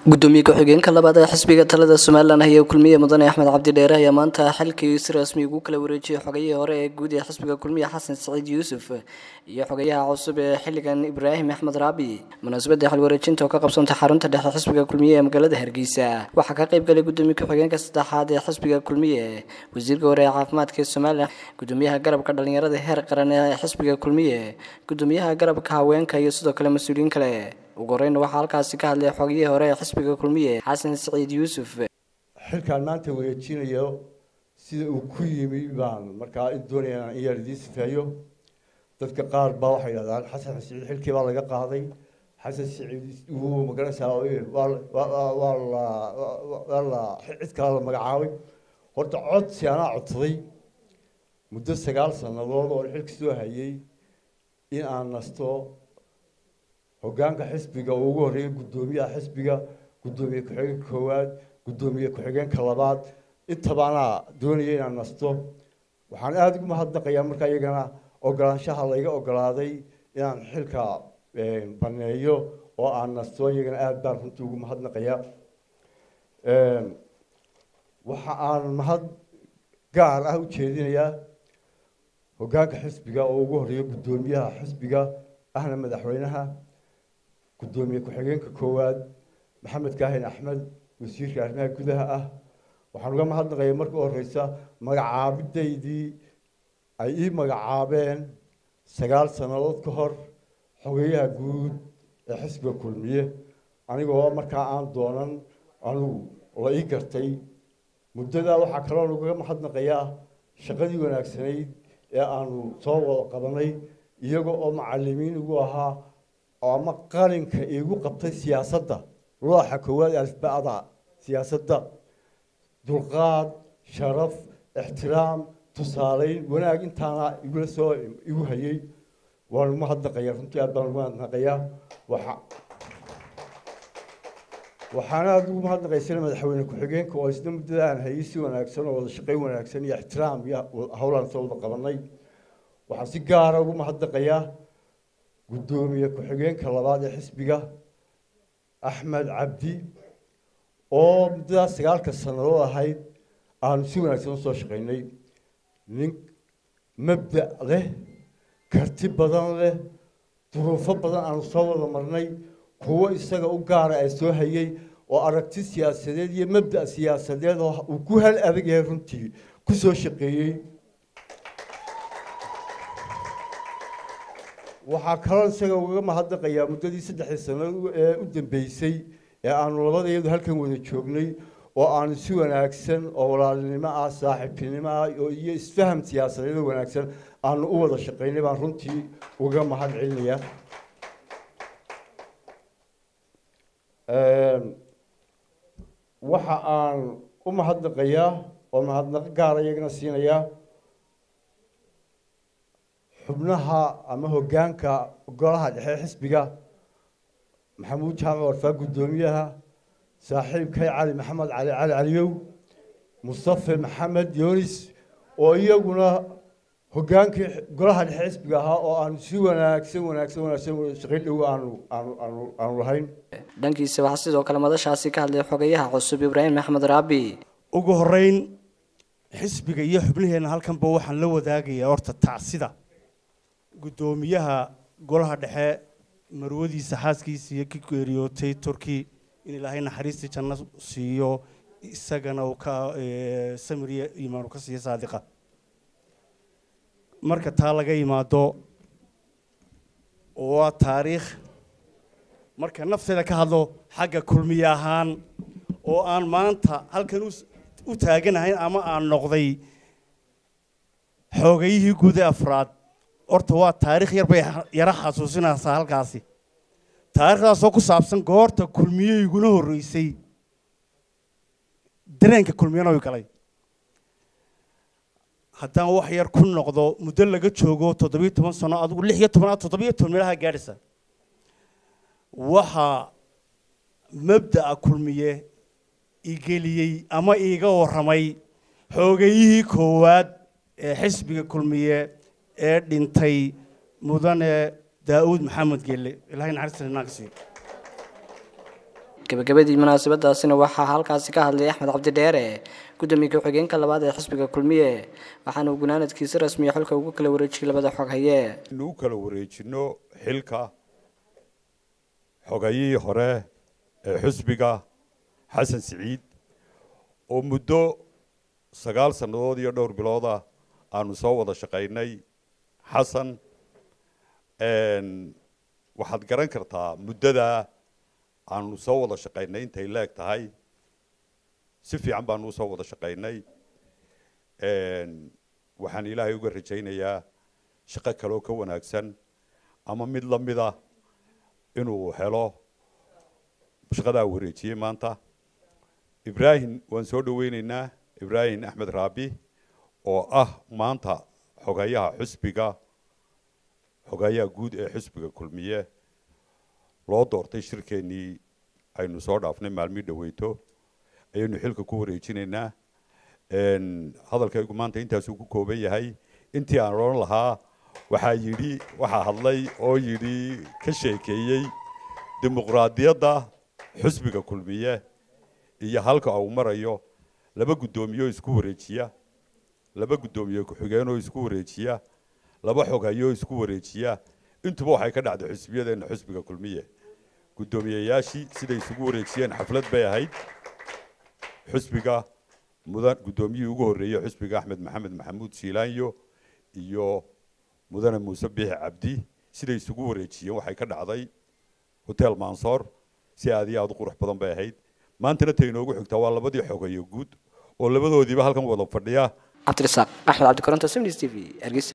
gudoomiye ku-xigeenka labaad ee xisbiga talada somalilan haya kulmiye mudane axmed cabdi dheere ayaa maanta xilkii si rasmi ugu kala wareejiyay xogayihii hore ee guud ee xisbiga kulmiye xasan saciid yuusuf iyo xogayaha cusub ee xilligan ibraahim axmed raabi munaasabadda xilwareejinta oo ka qabsantay xarunta dhexe xisbiga kulmiye ee magaalada hargeysa waxaa ka qayb galay gudoomiye ku-xigeenka saddexaad ee xisbiga kulmiye wasiirka hore ee caafimaadka ee somalilan gudoomiyaha garabka dhalinyarada heer qaran ee xisbiga kulmiye gudoomiyaha garabka haweenka iyo sidoo kale mas-uuliyiin kale ugu horeyna waxaa halkaasi ka hadlay xogiyihii hore ee xisbiga kulmiye xasan saciid yuusuf xilkaan maanta wareejinayo sida uu ku yimi baan markaa doonaya inaan iyaar idiin sifeeyo dadka qaar baa waxay yidhahdaan xasan saciid xilkii baa laga qaaday xasan saciid wuu magaranaysaa waa la waa la cid kale la magacaabay horta codsi anaa codsaday muddo sagaal sannadood oo xilka soo hayay in aan nasto hoggaanka xisbiga oo ugu horreeya guddoomiyaha xisbiga guddoomiye ku-xigeenka koowaad guddoomiye ku-xigeenka labaad intabaanaa doonaya inaan nasto waxaan aada ugu mahadnaqayaa markaa iyagana ogolaanshaha layga ogolaaday inaan xilka baneeyo oo aan nasto iyagana aada baan runtii ugu mahadnaqayaa waxa aan mahad gaar ah u jeedinayaa hoggaanka xisbiga oo ugu horreeya guddoomiyaha xisbiga ahna madaxweynaha guddoomiye ku-xigeenka koowaad maxamed kaahin axmed wasiirka arrimaha gudaha ah waxaan uga mahadnaqaya marka u horeysa magacaabidaydii ay ii magacaabeen sagaal sannadood ka hor xogeyaha guud ee xisbiga kulmiye anigoo markaa aan doonan anugu la ii gartay muddadaa waxaa kaloo ugaga mahadnaqayaa shaqadii wanaagsanayd ee aanu soo wada qabanay iyaga oo macalimiin igu ahaa ama qalinka iigu qabtay siyaasadda looxa koowaad alfba'da siyaasadda dulqaad sharaf ixtiraam tusaaleyn wanaag intaana igula soo igu hayay waan ugu mahadnaqayaa runtii aad baan ugu mahadnaqayaa waxa waxaana aada ugu mahadnaqaysana madaxweyne ku-xigeenka oo isna muddada aan hayay si wanaagsan oo wada shaqayn wanaagsan iyo ixtiraam iyo howlaan soo wada qabanay waxaan si gaara ugu mahadnaqayaa guddoomiye ku-xigeenka labaad ee xisbiga axmed cabdi oo muddadaas sagaalka sannadood ahayd aanu si wanaagsan usoo shaqaynay nin mabda' leh karti badan leh duruufo badan aanu soo wada marnay kuwo isaga u gaara ay soo hayay oo aragti siyaasadeed iyo mabda' siyaasadeed oo uu ku hal adag yahay runtii ku soo shaqeeyey waxaa kaloo isaga ugaga mahadnaqayaa muddadii saddexdii sano ee u dambeysay ee aanu labadayadu halkan wada joognay oo aanu si wanaagsan oo walaalnimo ah saaxiibtinimo ah iyo isfaham siyaasadeed oo wanaagsan aanu u wada shaqaynay baan runtii uga mahad celinayaa waxa aan u mahadnaqayaa oo mahadnaqo gaara iyagana siinayaa xubnaha ama hoggaanka golaha dhexe xisbiga maxamuud jaamac warfaa guddoomiyaha saaxiibkay cali maxamed cali cali caliyow mustafe maxamed yoonis oo iyaguna hoggaankii golaha dhexe xisbiga ahaa oo aanu si wanaagsan wanaagsan wanaagsan shaqayn dhow aanu aanu aanu aanu lahayn dhankiisa waxaa sidoo kale madashaasi ka hadlay xogayaha cusub ibraahim axmed raabi ugu horeyn xisbiga iyo xubnaheenna halkanba waxaan la wadaagayaa horta tacsida guddoomiyaha golaha dhexe marwadiisa xaaskiisa iyo ki geeriyootay turki in ilaahay naxariistii janno siiyo isagana uu ka samiriya iimaan uu ka siiyo saadiqa marka taa laga yimaado waa taariikh marka nafteeda ka hadlo xagga kulmiye ahaan oo aan maanta halkan u taaganahayn ama aan noqday xoogayihii guud ee afraad horta waa taarikh yar bay yaro xasuusinaysaa halkaasi taarikhdaasoo ku saabsan goorta kulmiye iguna horreysay dareenka kulmiyana way galay haddaan wax yar ku noqdo muddo laga joogo toddobiyo toban sano adigu lix iyo tobanaad toddobiyo toban meelaha gaadhaysa waxaa mabda'a kulmiye igeliyey ama iiga warramay xoogayihii koowaad ee xisbiga kulmiye ee dhintay mudane daa'uud maxamed gelle ilaahay naxariista inaan ka siiyo gabagabadii munaasabadaasina waxaa halkaasi ka hadlay axmed cabdi dheere gudoomiye ku-xigeenka labaad ee xisbiga kulmiye waxaana uu gunaanadkiisi rasmiya xilka ugu kala wareejiyey labada xog haye inu u kala wareejino xilka xogayihii hore ee xisbiga xasan siciid oo muddo sagaal sannadood iyo dhowr bilooda aanu soo wada shaqaynay xasan waxaad garan kartaa muddada aanu soo wada shaqaynay intay leeg tahay si fiican baanu usoo wada shaqaynay waxaan ilaahay uga rajaynayaa shaqo kaloo ka wanaagsan ama mid la mida inuu helo shaqadaa wareejiyey maanta ibraahim waan soo dhaweyneynaa ibraahim axmed raabi oo ah maanta xogayaha xusbiga xogayaha guud ee xusbiga kulmiye loo doortay shirkeennii aynu soo dhaafnay maalmii dhaweyto ayaynu xilka ku wareejinaynaa hadalkaygu maanta intaasuu ku kooban yahay intii aan odhan lahaa waxaa yidhi waxaa hadlay oo yidhi ka sheekeeyey dimuqraadiyadda xusbiga kulmiye iyo halka uu marayo laba guddoomiyeoo isku wareejiya laba guddoomiye ku-xigeenoo isku wareejiya laba xoghayo isku wareejiya intuba waxay ka dhacday xusbiyadeenna xusbiga kulmiye guddoomiyeyaashii siday isugu wareejiyeen xaflad bay ahayd xusbiga mudan guddoomiyihii ugu horreeyey xusbiga axmed maxamed maxamuud siilaanyo iyo mudane muuse biixi cabdi siday isugu wareejiyeen waxay ka dhacday hotel mansoor si aad iyo aada u qurux badan bay ahayd maantana tay inoogu xigtaa waa labadii xogayo guud oo labadoodiiba halkan wada fadhiya cabdirasaaq axmed cabdikoronto semis t v hargeysa